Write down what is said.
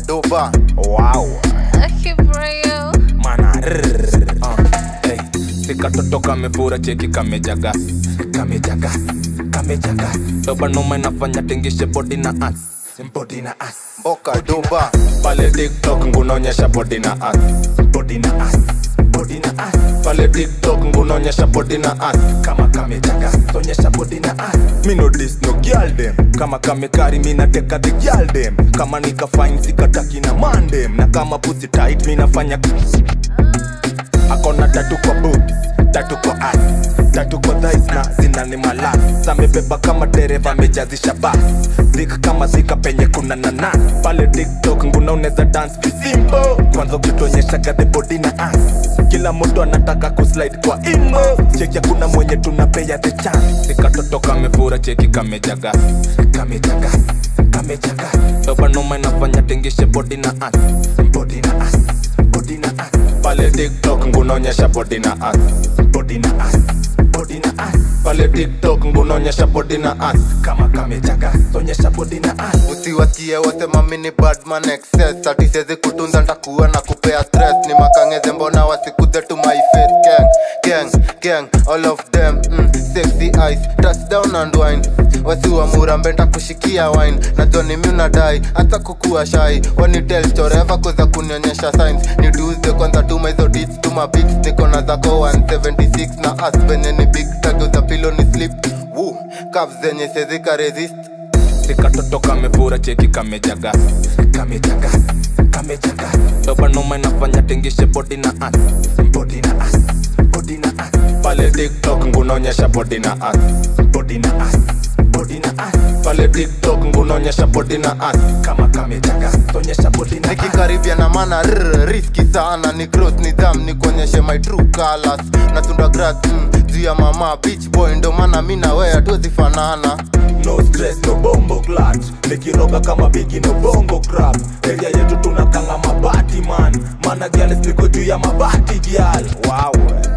doba wow Akibrayo. mana rrrr, uh, hey. sikatoto kamefura cheki kamejaga kamejaga kamejaga dobanoma inafanya tingishe bodi na as bodi na as mboka doba pale tiktok ngunaonyesha bodi na as bodi na as bodi na as pale tiktok ngunaonyesha bodi na as kama kamejaga onyesha bodi na as mi no dis no girl dem kama kamekari mi nateka the girl dem kama nikafine sikataki na mandem na kama pussy tight mi nafanya akona tatu kwa boobs tatu kwa ass tatu kwa thighs na zinani malas samebeba kama dereva amejazisha bas zik kama zika penye kuna nanas pale tiktok nguna unaweza dance visimpo kwanza ukituonyeshaga the body na ass kila mtu anataka kuslide kwa imo cheki kuna mwenye tunapea the chance sikatoto kamefura cheki kamejaga kamejaga kamejaga dobanoma inafanya tingishe body na ass body na ass body na ass pale tiktok ngunaonyesha body na ass body na ass body na ass pale tiktok ngunaonyesha body na ass kama kamejaga onyesha body na ass usiwasikie wasema mini badman excess ati siwezi kutunza ntakuwa na kupea stress ni makangeze mbona wasikuze to my face gang gang gang all of them mm, sexy eyes touchdown and wine wasiwa murambe ntakushikia wine na joni mi unadai hata kukuwa shai wanitel choreva kuza kunionyesha signs ni tuesday kwanza tuma hizo deets tuma pics niko na zako 176 na as venye ni big tag za pilo ni slip Woo, calves zenye sezika resist sikatoto kamefura cheki kamejaga kamejaga kamejaga dobanoma inafanya tingishe body na ass body na ass body na ass pale tiktok ngunaonyesha body na ass body na ass body na ass pale tiktok ngunaonyesha body na ass kama kamejaga onyesha body na ass nikikaribia na mana rr, riski sana ni cross nidham ni kuonyeshe my true colors natunda grass mm, juu ya mama beach boy ndo maana mi na wewe hatuwezi fanana no stress no bombo clat nikiroga kama bigi no bongo crap area yetu tunakanga mabati man mana giales niko juu ya mabati gial wow